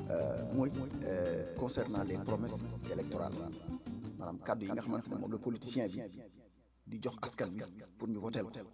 mooy concernant les promesses électorales maanaam kàddu yi nga xamante ne moom la politicien bi di jox askan bi pour ñu votel ko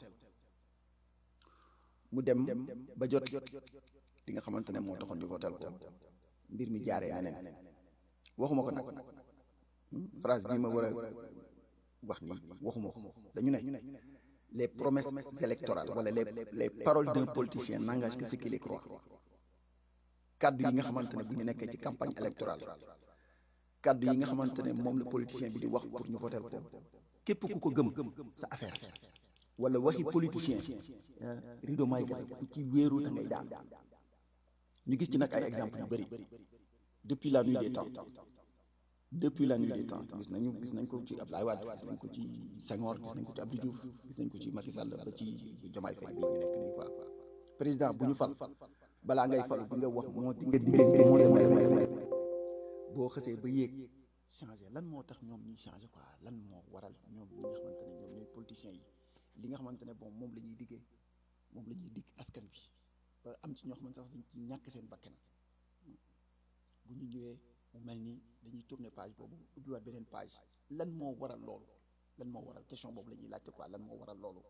mu dem ba jot li nga xamante ne moo taxoon ñu votel ko mbir mi jaaree neneen waxuma ko nag phrase bii ma war a wax nii waxuma ko dañu ne les promesses électorales wala les les paroles d'un politicien n'engagent que ceux qui les croient kaddu yi nga xamante ne bu ñu nekkee ci campagne électorale kaddu yi nga xamante ne moom la politicien bi di wax pour ñu voter ko képp ku ko gëm sa affaire wala waxi politicien rido may ga ku ci wéeru da ngay daan ñu gis ci nag ay exemple yu bëri depuis la nuit des temps depuis la nuit des temps gis nañu gis nañ ko ci Abdoulaye Wade gis nañ ko ci Senghor gis nañ ko ci Abdou Diouf gis nañ ko ci Macky Sall ba ci Diomaye Faye bii ñu nekk nii quoi président bu ñu fal balaa ngay fal di nga wax moo di nga diggante boo xësee ba yéeg changé lan moo tax ñoom ñuy changé quoi lan moo waral ñoom ñi nga xamante ne ñoom ñooy politiciens yi li nga xamante ne bon moom la ñuy diggee moom la ñuy digg askan bi ba am ci ñoo xamante sax dañ ci ñàkk seen bakkan bu ñu ñëwee mu mel ni dañuy tourner page boobu ubbiwaat beneen page lan moo waral loolu lan moo waral question boobu la ñuy laajte quoi lan moo waral loolu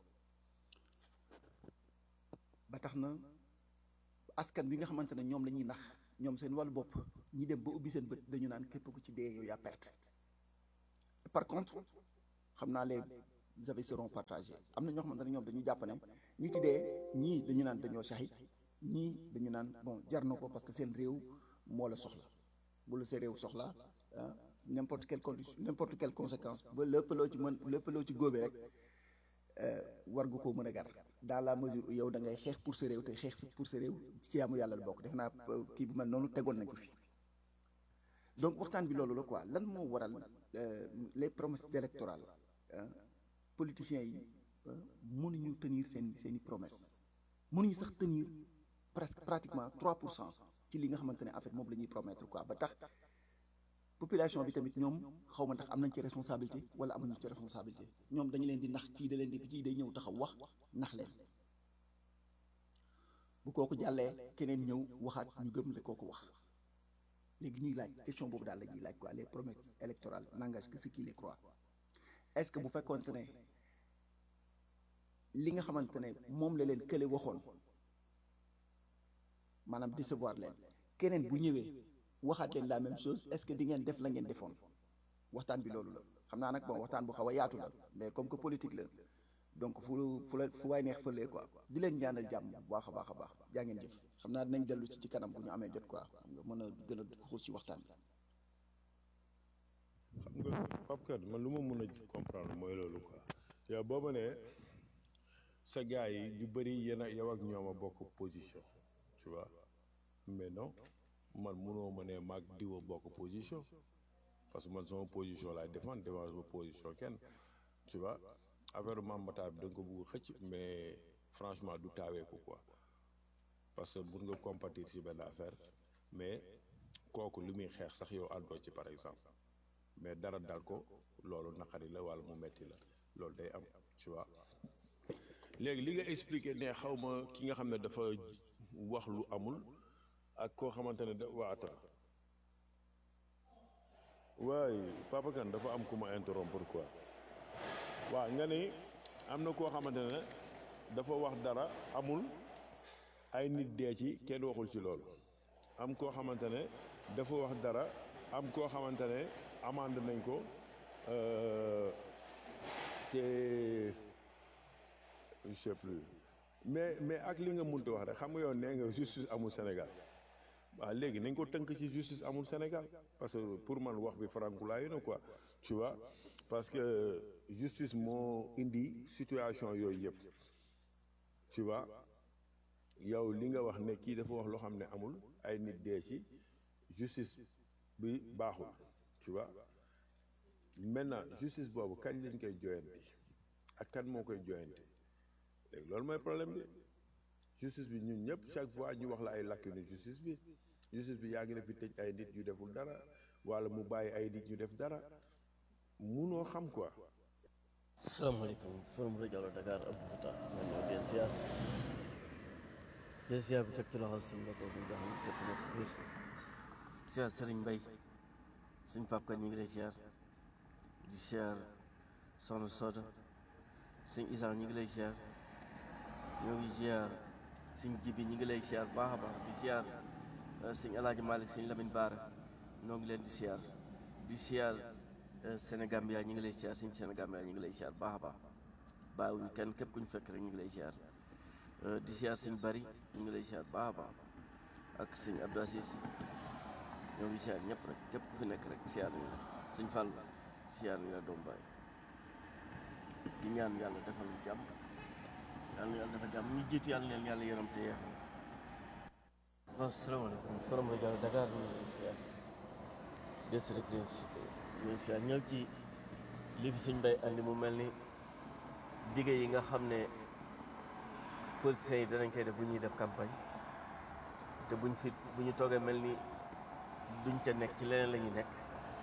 ba tax na askan bi nga xamante ne ñoom la ñuy nax ñoom seen wàllu bopp ñi dem ba ubbi seen bët dañu naan képp ku ci dee yow yaa perte par contre xam naa les avis seront partagés am na ñoo xamante ne ñoom dañu jàpp ne ñi ci dee ñii dañu naan dañoo saxi ñii dañu naan bon jar na ko parce que seen réew moo la soxla bu la sa réew soxla ah n'importe quelle condition n'importe quelle conséquence ba lépp loo ci mën lépp loo ci góobe rek war nga koo mën a gar dans la mesure où yow da ngay xeex pour sa réew te xeex pour sa réew ci yaamu yàlla la bokk def naa kii bu mel noonu tegoon nañ ko fi donc waxtaan bi loolu la quoi lan moo waral les promesses électorales politiciens yi mënuñu tenir seen seen i promesses mënuñu sax tenir presque pratiquement 3 pour cent ci li nga xamante ne en fait moom la ñuy promettre quoi ba tax population bi tamit ñoom xaw ma ndax am nañ ci responsabilité wala amuñu ci responsabilité ñoom dañu leen di nax kii da leen di kii day ñëw taxaw wax nax leen bu kooku jàllee keneen ñëw waxaat ñu gëm la kooku wax léegi ñuy laaj question boobu daal la ñuy laaj quoi les promesses électorales n'engagent que ceux qui les croient est-ce que bu fekkoonte ne li nga xamante ne moom la leen kële waxoon maanaam décevoir leen keneen bu ñëwee waxaat leen la même chose est-ce que di ngeen def la ngeen defoon waxtaan bi loolu la xam naa nag bon waxtaan bu xaw a yaatu la mais comme que politique la donc fu fu la fu waay neex fëlee quoi di leen ñaanal jàmm bu baax a baax a baax jaa ngeen jëf xam naa dinañ dellu ci ci kanam bu ñu amee jot quoi xam nga mën a gën a xuus ci waxtaan bi. xam nga Pape Kane man lu ma mën a comprendre mooy loolu quoi yow boo ma nee sa gars yi ñu bëri yéen a yow ak ñoom a bokk position tu vois mais non man munoo ma ne maag diwa bokk position parce que man sama position laay défendre défendre sama position kenn tu vois affaire Mame Matar bi da nga ko bugg xëcc mais franchement du taawee ko quoi parce que mun nga compatir ci benn affaire mais kooku li muy xeex sax yow àndoo ci par exemple mais dara dal ko loolu naqari la walla mu metti la loolu day am tu vois léegi li nga expliqué ne xaw ma ki nga xam ne dafa wax lu amul ak koo xamante ne da waa attends waaye Papa Kane dafa am ku ma interrompre quoi waaw nga ni am na koo xamante ne dafa wax dara amul ay nit dee ci kenn waxul ci loolu am koo xamante ne dafa wax dara am koo xamante ne amande nañ ko te je sais plus mais mais ak li nga munti wax rek xam nga yow nee nga justice amul Sénégal waaw léegi nañ ko tënk ci justice amul Sénégal parce que pour man wax bi farankulaayu na quoi tu vois parce que justice moo indi situation yooyu yëpp tu vois yow li nga wax ne kii dafa wax loo xam ne amul ay nit dee ci justice bi baaxul tu vois maintenant justice boobu kañ lañ koy joyanti ak kan moo koy joyanti léegi loolu mooy problème bi justice bi ñun ñëpp chaque fois ñu wax la ay lacune justice bi justice bi yaa ngi def fi tëj ay nit yu deful dara wala mu bàyyi ay nit ñu def dara munoo xam quoi. asalaamaaleykum forum rajo Allo Dakar Abdou Fatah man ñoo den ziar jël ziar bi teg ci loxol suñu mbokk mi nga xam ne képp nekk biir siyaar Sëriñ Mbay suñ pap kan ñu ngi lay siyaar di siyaar soxna Soda suñ Isaan ñu ngi lay siyaar ñoo ngi siyaar suñ jibi ñu ngi lay siyaar baax a baax di siyaar suñ Alaaji Malik suñ Lamin Baara ñoo ngi leen di siyaar di siyaar Sénégambia ñu ngi lay siyaar suñ Sénégambia ñu ngi lay siyaar baax a baax bàyyiwuñ kenn képp ku ñu fekk rek ñu ngi lay siyaar di siyaar suñ bari ñu ngi lay siyaar baax a baax ak suñ Abdou Aziz ñoo ngi siyaar ñëpp rek képp ku fi nekk rek siyaar ñu la suñ fàll siyaar ñu la doom baay di ñaan yàlla defal ñu jàmm yàlla na yàlla defal jàmm ñu jiitu yàlla leen yàlla yërëm te yeexam waaw salaamaaleykum forom rajo Dakar ñu ngi siyaar district ñu ngi siyaar ñëw ci li fi suñ bay andi mu mel ni dige yi nga xam ne politiciens yi danañ koy def bu ñuy def campagne te buñ fi bu ñu toogee mel ni duñ ca nekk ci leneen la ñuy nekk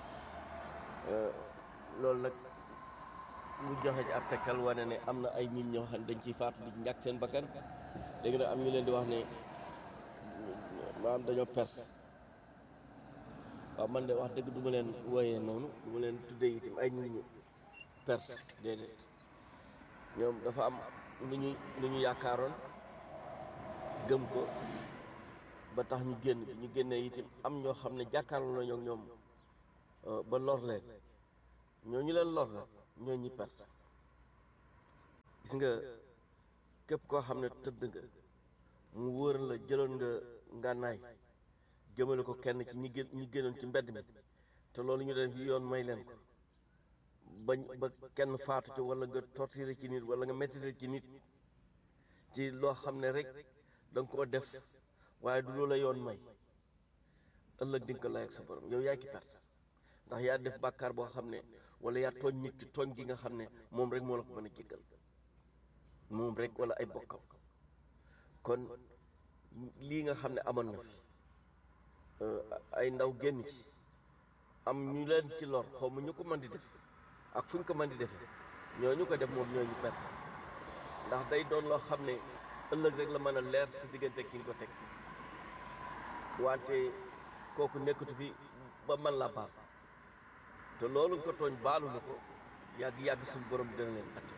loolu nag mu joxe ci ab tegtal wane ne am na ay nit ñoo xam ne dañ ciy faatu di ci ñàkk seen bakkan léegi nag am ñu leen di wax ne maanaam dañoo perte waaw man de wax dëgg du ma leen wooyee noonu du ma leen tuddee itam ay nit ñu perte déedéet ñoom dafa am lu ñu lu ñu yaakaaroon gëm ko ba tax ñu génn bi ñu génnee itam am ñoo xam ne jàkkaarloo nañoo ak ñoom ba lor leen ñoo ñu leen lor la ñoo ñi perte gis nga képp koo xam ne tëdd nga mu wóor la jëloon nga ngànnaay jëmale ko kenn ci ñi gën ñi génnoon ci mbedd mi te loolu ñu def yoon may leen ko bañ ba kenn faatu ci wala nga torturer ci nit wala nga mettital ci nit ci loo xam ne rek da nga koo def waaye du loola yoon may ëllëg di nga ko lay ak sa borom yow yaa ki perte ndax yaa def bàkkaar boo xam ne wala yaa tooñ nit ki tooñ gi nga xam ne moom rek moo la ko mën a jéggal moom rek wala ay bokkam kon lii nga xam ne amoon na fi ay ndaw génn ci am ñu leen ci lor xaw ma ñu ko mën di def ak fu ñu ko mën di defee ñooñu ko def moom ñooñu perte ndax day doon loo xam ne ëllëg rek la mën a leer si diggante ki nga ko teg wante kooku nekkatu fi ba man la baal te loolu nga ko tooñ baalu na ko yàgg yàgg suñu borom dina leen atte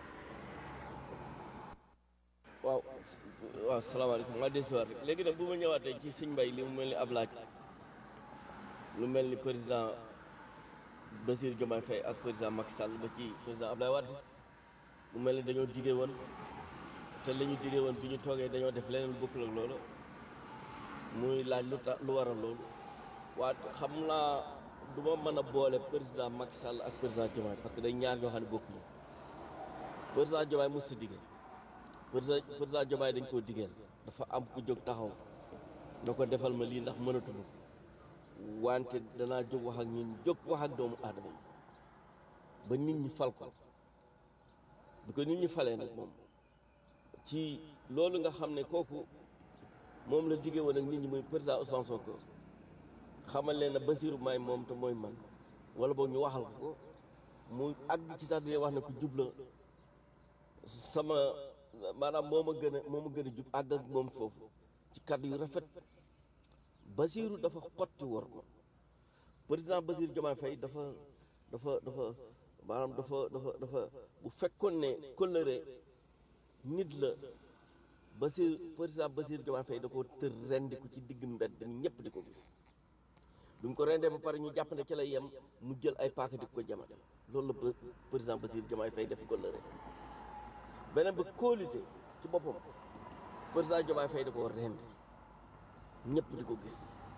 waaw waaw salaamaaleykum maa desiwaat rek léegi nag bu ma ñëwaatee ci Sëñ Mbay li mu mel ni ab laaj lu mel ni président Bassirou Diomaye Faye ak président Macky Sall ba ci président Abdoulaye Wade mu mel ni dañoo digee woon te li ñu digee woon bi ñu toogee dañoo def leneen bokkul ak loolu muy laaj lu tax lu waral loolu waa xam naa du ma mën a boole président Macky Sall ak président Diomaye parce que day ñaar ñoo xam ne bokkuñu président Diomaye mos sa digee président président Diomaye dañ koo digeel dafa am ku jóg taxaw na ko defal ma lii ndax mënatulu wante danaa jóg wax ak ñun jóg wax ak doomu aadama yi ba nit ñi fal ko bi ko nit ñi falee nag moom ci loolu nga xam ne kooku moom la diggee woon ak nit ñi muy président Ousmane Sonko xamal leen ne Bassirou may moom te mooy man wala boog ñu waxal ko ko mu àgg ci sax di wax ne ku jubla sama maanaam moo ma gën a moo ma gën a jub àgg ak moom foofu ci kàddu yu rafet Bassirou dafa xotti wor ma président Bassirou Diomaye Faye dafa dafa dafa maanaam dafa dafa dafa bu fekkoon ne kóllëre nit la Bassirou président Bassirou Diomaye Faye da ko tër rendi ko ci digg mbedd mi ñëpp di ko gis bi mu ko rendee ba pare ñu jàpp ne ci lay yem mu jël ay paaka di ko jamate loolu la président Bassirou Diomaye Faye def kóllëre beneen ba kóolite ci boppam président Diomaye Faye da ko rendi ñëpp di ko gis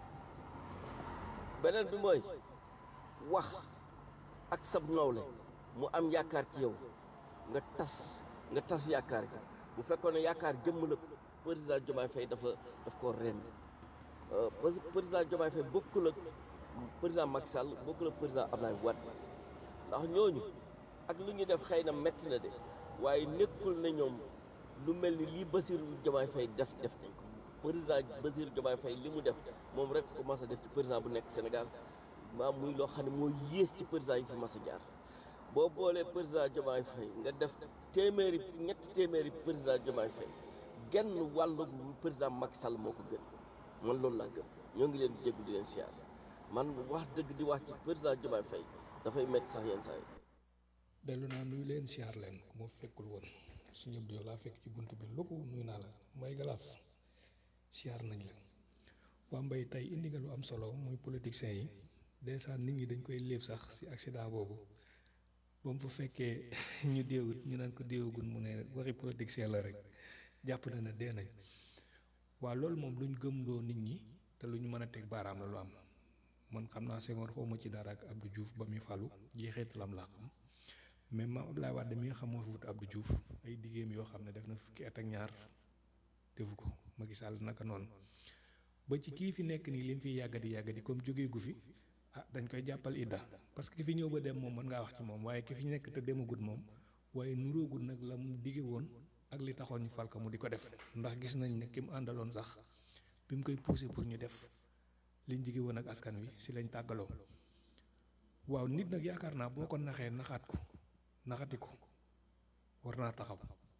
beneen bi mooy wax ak sab nawle mu am yaakaar ci yow nga tas nga tas yaakaar gi bu fekkoon ne yaakaar jëmm la président Diomaye Faye dafa daf koo rendi président Diomaye Faye bokkul ak président Macky Sall bokkul ak président Abdoulaye Wade ndax ñooñu ak lu ñu def xëy na metti na de waaye nekkul na ñoom lu mel ni lii Bassirou Diomaye Faye def def nañ ko président Bassirou Diomaye Faye li mu def moom rek ko mas a def ci président bu nekk Sénégal maam muy loo xam ne moo yées ci président yi fi mas a jaar boo boolee président Diomaye Faye nga def téeméeri ñetti téeméeri président Diomaye Faye genn wàllu président Macky Sall moo ko gën man loolu laa gëm ñoo ngi leen di jéggu di leen siyaar man wax dëgg di wax ci président Diomaye Faye dafay métti sax yenn saa yi dellu naa nuyu leen siyaar leen ku ma fekkul woon su ñëpp di laa fekk ci bunt bi lu ko nuyu naa la mbay galaas siyaar nañ la waa mbay tey indi nga lu am solo muy politiciens yi dèjà nit ñi dañ koy léeb sax si accident boobu ba mu fa fekkee ñu déewut ñu naan ko déewagun mu ne waxi politicien la rek jàpp na ne dee nañ waa loolu moom luñ gëmloo nit ñi te lu ñu mën a teg baaraam la lu am man xam naa Senghor xawma ci dara ak Abdou Diouf ba muy falu jeexeetalam laa xam mais maam Abdoulaye Wade mi nga xam moo fi wut Abdou Diouf ay diggéem yoo xam ne def na fukki at ak ñaar defu ko Macky Sall naka noonu ba ci kii fi nekk nii li mu fiy yàggadi yàggadi comme jógee gu fi ah dañ koy jàppal idda parce que ki fi ñëw ba dem moom mën ngaa wax ci moom waaye ki fi nekk te demagut moom waaye nuróogut nag la mu digge woon ak li taxoon ñu fal ko mu di ko def ndax gis nañ ne ki mu àndaloon sax bi mu koy poussé pour ñu def liñ digge woon ak askan wi si lañ tàggaloo waaw nit nag yaakaar naa boo ko naxee naxaat ko naxati ko war naa taxaw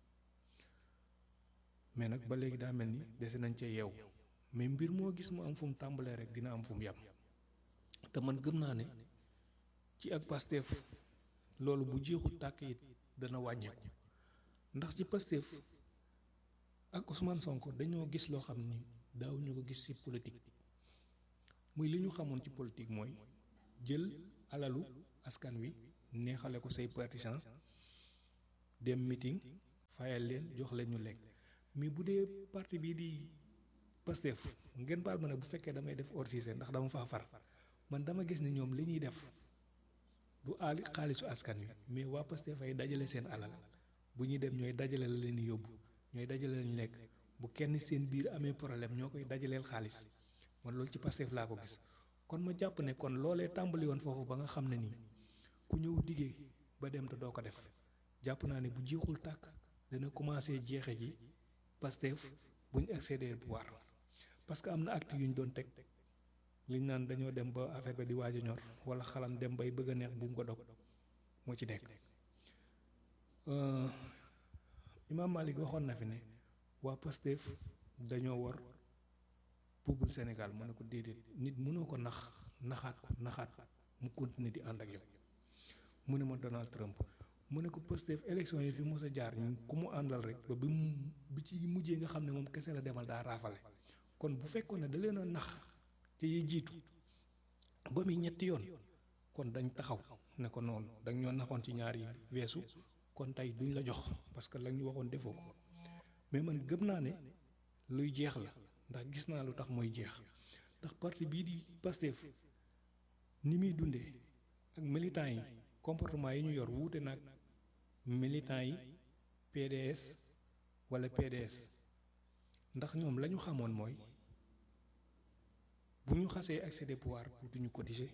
mais nag ba léegi daa mel ni dese nañ cee yeew mais mbir moo gis mu am fu mu tàmbalee rek dina am fu mu yam te man gëm naa ne ci ak Pastef loolu bu jeexul tàkk it dana wàññeeku ndax ci Pastef ak Ousmane Sonko dañoo gis loo xam ni daaw ñu ko gis ci politique muy li ñu xamoon ci politique mooy jël alalu askan wi neexale ko say partisans dem meeting fayal leen jox leen ñu lekk mais bu dee parti bii di Pastef ngeen baal ma ne bu fekkee damay def hors-jeu ndax dama faa far man dama gis ne ñoom li ñuy def du aali xaalisu askan wi mais waa Pastef ay dajale seen alal bu ñuy dem ñooy dajale la leen yóbbu ñooy dajale lañ lekk bu kenn seen biir amee problème ñoo koy dajaleel xaalis man loolu ci Pastef laa ko gis kon ma jàpp ne kon loolee tàmbali woon foofu ba nga xam ne nii ku ñëw diggee ba dem te doo ko def jàpp naa ne bu jeexul tàkk dana commencé jeexe ji Pastef bu ñu accéder pouvoir parce que am na acte yu ñu doon teg liñ naan dañoo dem ba affaire ba di waaj a ñor wala xalam dem bay bëgg a neex bu mu ko dog moo ci nekk Imam Malik waxoon na fi ne waa Pastef dañoo war peuple Sénégal mu ne ko déedéet nit mënoo ko nax naxaat ko naxaat mu continuer di ànd ak yow mu ne ma Donald Trump mu ne ko Pastef élection yi fi mos a jaar ñu ku mu àndal rek ba bi mu bi ci mujjee nga xam ne moom kese la demal daa raafale kon bu fekkoon ne da leen a nax te yi jiitu ba muy ñetti yoon kon dañ taxaw ne ko noonu dañ ñoo naxoon ci ñaar yi weesu kon tey duñ la jox parce que lañ ñu waxoon defoo ko mais man gëm naa ne luy jeex la ndax gis naa lu tax mooy jeex ndax parti bii di Pastef ni muy dundee ak militants yi comportement yi ñu yor wuute nag militants yi PDS wala PDS ndax ñoom la ñu xamoon mooy bu ñu xasee accès de pouvoir duñu cotiser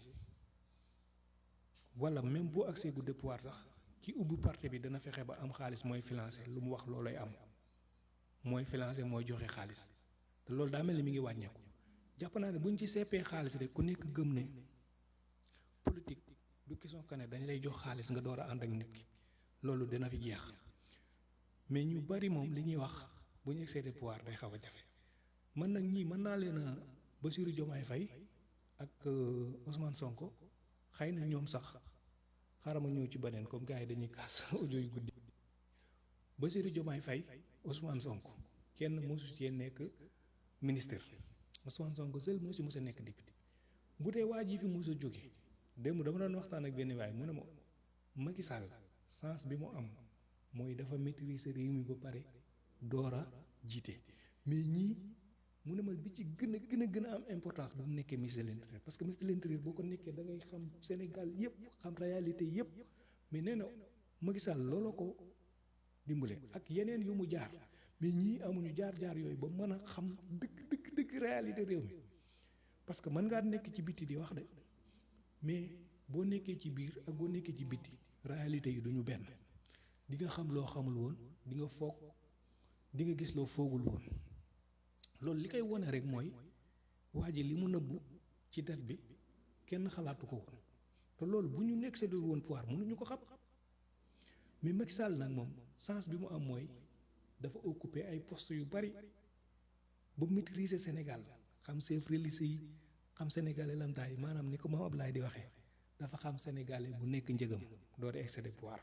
wala même boo accès gu de pouvoir sax ki ubbi parti bi dana fexe ba am xaalis mooy financer lu mu wax loolay am mooy financer mooy joxe xaalis te loolu daa mel ni mi ngi wàññeeku jàpp naa ne bu ñu ci seppee xaalis rek ku nekk gëm ne politique du question que ne dañ lay jox xaalis nga door a ànd ak nit ki loolu dina fi jeex mais ñu bari moom li ñuy wax bu ñu accès de pouvoir day xaw a jafe man nag ñii mën naa leen a Bassirou Diomaye Faye ak Ousmane Sonko xëy na ñoom sax xaaral ma ñëw ci beneen comme gars yi dañuy kaas audio yu guddi Bassirou Diomaye Faye Ousmane Sonko kenn mosu cee nekk ministre Ousmane Sonko seul moo si mos a nekk député bu dee waa ji fi mos a jóge démb dama doon waxtaan ak benn waay mu ne ma Macky Sall sens bi mu am mooy dafa maîtriser réew mi ba pare door a jiite mais ñii mu ne ma bi ci gën a gën a gën a am importance bu mu nekkee ministre de l'intérieur parce que ministre de l'intérieur boo ko nekkee da ngay xam Sénégal yépp xam réalité yépp mais nee na Macky Sall looloo ko dimbale ak yeneen yu mu jaar mais ñii amuñu jaar-jaar yooyu ba mën a xam dëgg dëgg dëgg réalité réew mi parce que mën ngaa nekk ci biti di wax de mais boo nekkee ci biir ak boo nekkee ci biti réalité yi duñu benn di nga xam loo xamul woon di nga foog di nga gis loo foogul woon loolu li koy wone rek mooy waa ji li mu nëbbu ci date bi kenn xalaatu ko woon te loolu bu ñu nekk séddoo woon pouvoir mënuñu ko xam mais Macky Sall nag moom sens bi mu am mooy dafa occuper ay postes yu bari ba maîtriser Sénégal xam chef religieux yi xam sénégalais lamtaay maanaam ni ko Mame Ablaye di waxee dafa xam sénégalais bu nekk njëgam door excès pouvoir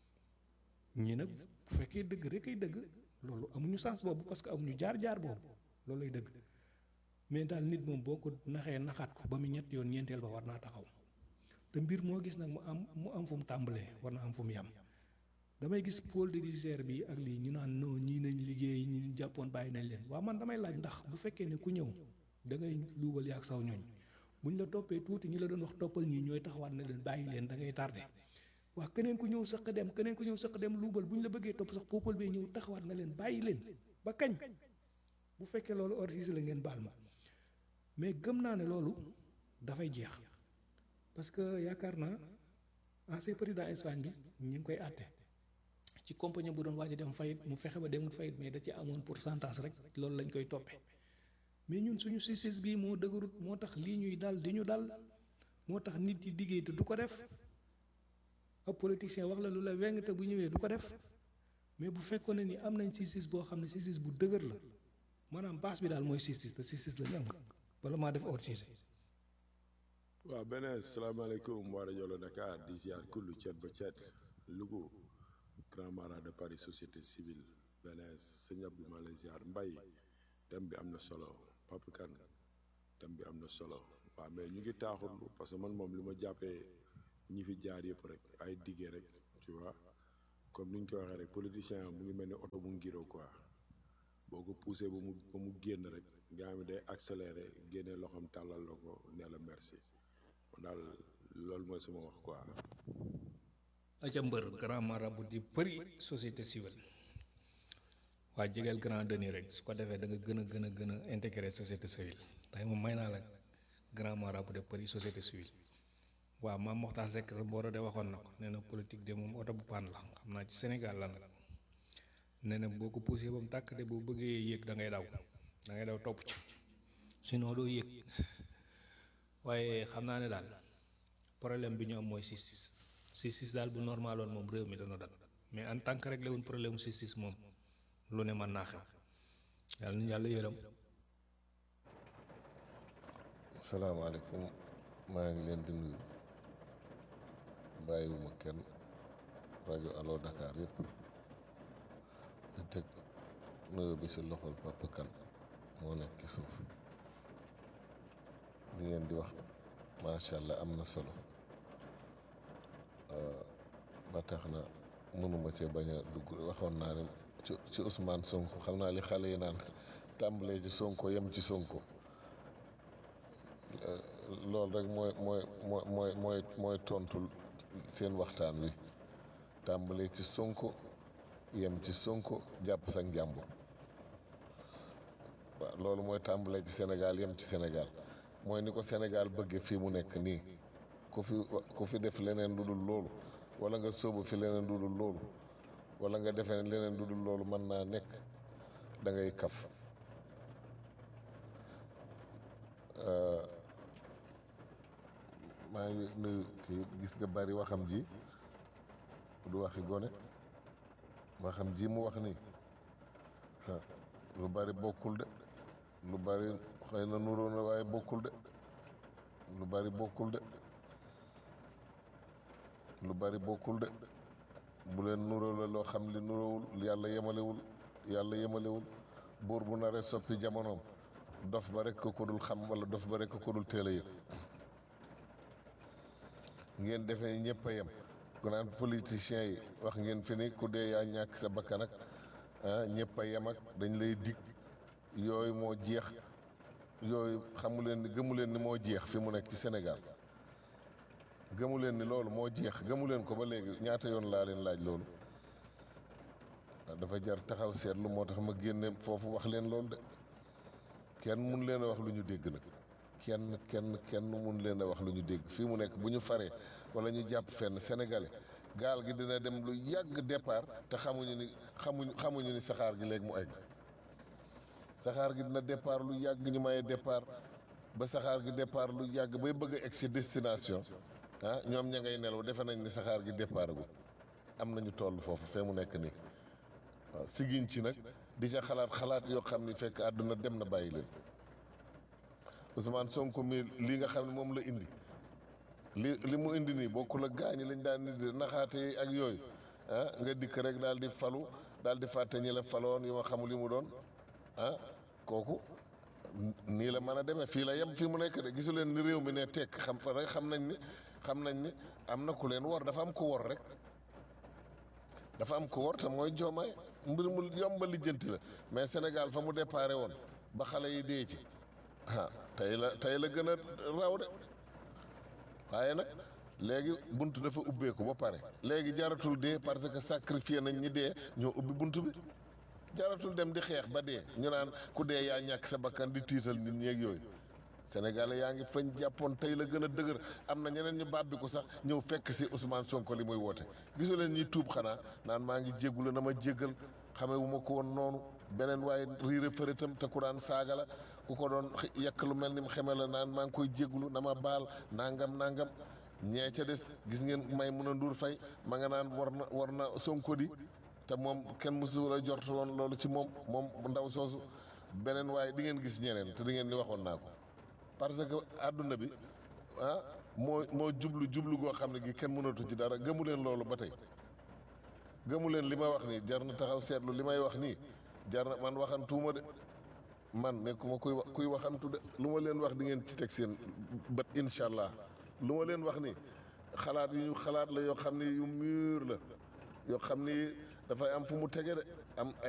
ñii nag bu fekkee dëgg rek ay dëgg loolu amuñu sens boobu parce que amuñu jaar-jaar boobu loolu lay dëgg mais daal nit moom boo ko naxee naxaat ko ba mu ñett yoon ñeenteel ba war naa taxaw te mbir moo gis nag mu am mu am fu mu tàmbalee war na am fu mu yam damay gis pôle de judiciaire bi ak lii ñu naan non ñii nañ liggéey ñi jàppoon bàyyi nañ leen waaw man damay laaj ndax bu fekkee ne ku ñëw da ngay luubal yaag saw ñooñ buñ la toppee tuuti ñi la doon wax toppal ñii ñooy taxawaat na leen bàyyi leen da ngay tardé waa keneen ku ñëw sëq dem keneen ku ñëw sëq dem luubal buñ la bëggee topp sax peuple bee ñëw taxawaat na leen bàyyi leen ba kañ bu fekkee loolu organisé la ngeen baal ma mais gëm naa ne loolu dafay jeex parce que yaakaar naa ancien président Espagne bi ñu ngi koy àtte ci compagnie bu doon waaj a dem fayit mu fexe ba demul fayit mais da ci amoon pourcentage rek loolu lañ koy toppee mais ñun suñu justice bii moo dëgërut moo tax lii ñuy dal di ñu dal moo tax nit yi liggéey te du ko def ab politicien wax la lu la weng te bu ñëwee du ko def mais bu fekkoon ne ni am nañ justice boo xam ne justice bu dëgër la maanaam base bi daal mooy justice te justice la ñu am bala maa def hors sujet waaw beneen salaamaaleykum waa rajo Dakar di ziar kullu cet ba cet Louga grand marat de Paris société civile beneen sëñ Abdou maa lay ziar mbay thème bi am na solo Papa Kane thème bi am na solo waaw mais ñu ngi taaxurlu parce que man moom li ma jàppee ñi fi jaar yëpp rek ay diggee rek tu vois comme ni ñu ko waxee rek politicien mu ngi mel ni oto bu ngiro quoi boo ko poussé ba mu ba mu génn rek nga xam ne day accéléré génne loxoom tàllal la ko nee la merci man daal loolu mooy sama wax quoi. aca mbër grand marabout di përi société civile waa jegeel grand deni rek su ko defee da nga gën a gën a gën a intégré société civile tey moom may naa la grand marabout de përi société civile waaw maam Moxtaar Seck sa booro de waxoon na ko nee na politique de moom oto bu paan la xam naa ci Sénégal la nag nee na boo ko poussé ba mu tàkk de boo bëggee yéeg da ngay daw da ngay daw topp ci sinon doo yéeg waaye xam naa ne daal problème bi ñu am mooy justice justice daal bu normaloon moom réew mi dana dal mais en tant que réglé wuñ problème justice moom lu ne mën naa xew yàlla nañu yàlla yërëm salaamaaleykum maa ngi leen di nuyu bàyyiwuma kenn rajo Allo Dakar yëpp di teg nuyu bi ci loxol Papa Kane moo nekk ci suuf li ngeen di wax macha allah am na solo ba tax na mënuma cee bañ a dugg waxoon naa ne ci ci Ousmane Sonko xam naa li xale yi naan tàmbalee ci Sonko yem ci Sonko loolu rek mooy mooy mooy mooy mooy mooy tontul seen waxtaan wi tàmbalee ci Sonko yem ci Sonko jàpp sa njàmbur waaw loolu mooy tàmbalee ci Sénégal yem ci Sénégal mooy ni ko Sénégal bëggee fii mu nekk nii ku fi ku fi def leneen lu dul loolu wala nga sóobu fi leneen lu dul loolu wala nga defee leneen lu dul loolu mën naa nekk da ngay kaf maa ngi nuyu kii gis nga bari waxam ji du waxi gone waxam ji mu wax nii lu bari bokkul de lu bari xëy na nuroo na waaye bokkul de lu bari bokkul de lu bari bokkul de bu leen nuroo la loo xam li nuroowul yàlla yemalewul yàlla yemalewul buur bu naree soppi jamonoom dof ba rek ko dul xam wala dof ba rek ko dul teel a yëg ngeen defee ñëpp a yem ku naan politiciens yi wax ngeen fi ni ku dee yaa ñàkk sa bakkan ak ah ñëpp a yem ak dañ lay dig yooyu moo jeex yooyu xamu leen ni gëmu leen ni moo jeex fi mu nekk ci Sénégal gëmu leen ni loolu moo jeex gëmu leen ko ba léegi ñaata yoon laa leen laaj loolu dafa jar taxaw seetlu moo tax ma génne foofu wax leen loolu de kenn mun leen a wax lu ñu dégg nag kenn kenn kenn mun leen a wax lu ñu dégg fii mu nekk bu ñu faree wala ñu jàpp fenn sénégalais gaal gi dina dem lu yàgg départ te xamuñu ni xamuñu xamuñu ni saxaar gi léegi mu egg saxaar gi dina départ lu yàgg ñu maye départ ba saxaar gi départ lu yàgg bay bëgg a egg si destination ah ñoom ña ngay nelaw defe nañ ni saxaar gi départ gu am nañu toll foofu fee mu nekk nii waaw sigiñ ci nag di ca xalaat xalaat yoo xam ni fekk àdduna dem na bàyyi leen Ousmane Sonko mi lii nga xam ne moom la indi li li mu indi nii bokkul ak gaañi lañ daan indi naxaate yi ak yooyu ah nga dikk rek daal di falu daal di fàtte ñi la faloon yu ma xamul li mu doon ah kooku nii la mën a demee fii la yem fii mu nekk de gisu leen ni réew mi ne tekk xam rek xam nañ ni xam nañ ni am na ku leen wor dafa am ku wor rek dafa am ku wor te mooy joomaay mbir mu yomba lijjanti la mais Sénégal fa mu déparé woon ba xale yi dee ci ah tey la tey la gën a raw de waaye nag léegi bunt dafa ubbeeku ba pare léegi jaratul dee parce que sacrifié nañ ñi dee ñoo ubbi bunt bi jaratul dem di xeex ba dee ñu naan ku dee yaa ñàkk sa bakkan di tiital nit ñeeg yooyu Sénégal yaa ngi fañ jàppoon tey la gën a dëgër am na ñeneen ñu bàbbi ko sax ñëw fekk si Ousmane Sonko li muy woote gisu leen ñuy tuub xanaa naan maa ngi jéggulu na ma jéggal xamee wu ma ko woon noonu beneen waaye riire fëritam te ku daan saaga la ku ko doon yekk lu mel ni mu xeme la naan maa ngi koy jéggulu na ma baal nangam nangam ñee ca des gis ngeen may mun a nduur fay ma nga naan war na war na Sonko di te moom kenn mësu la jort woon loolu ci moom moom ndaw soosu beneen waaye di ngeen gis ñeneen te di ngeen ni waxoon naa ko parce que àdduna bi ah moo moo jublu jublu goo xam ne gi kenn mënatu ci dara gëmu leen loolu ba tey gëmu leen li ma wax nii jar na taxaw seetlu li may wax nii jar na man waxantuuma de man nekkuma kuy wa kuy waxantu de lu ma leen wax di ngeen ci teg seen bët incha allah lu ma leen wax nii xalaat yu ñu xalaat la yoo xam ni yu mûr la yoo xam ni dafay am fu mu tege de am